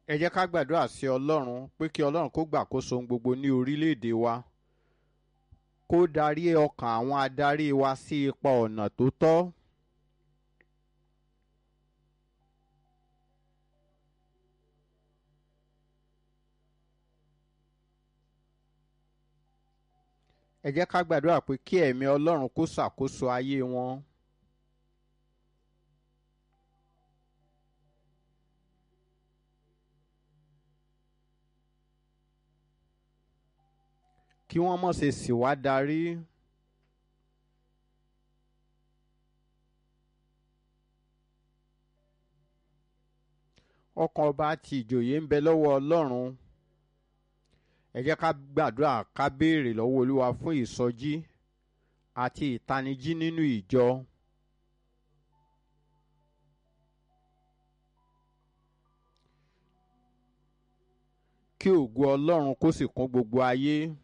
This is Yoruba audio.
ẹ jẹ́ ká gbàdúrà sí ọlọ́run pé kí ọlọ́run kó gbàkóso ohun gbogbo ní orílẹ̀-èdè wa kó darí ọkàn àwọn adarí wa sí ipa ọ̀nà tó tọ́. ẹ jẹ́ ká gbàdúrà pé kí ẹ̀mí ọlọ́run kó ṣàkóso ayé wọn. kí wọ́n mọ̀ ṣe sì wá darí. ọkàn ọba àti ìjòyè ń bẹ lọ́wọ́ ọlọ́run ẹ jẹ́ ká gbàdúrà ká béèrè lọ́wọ́ olúwa fún ìsọjí àti ìtanijí nínú ìjọ. kí ògo ọlọ́run kó sì kún gbogbo ayé.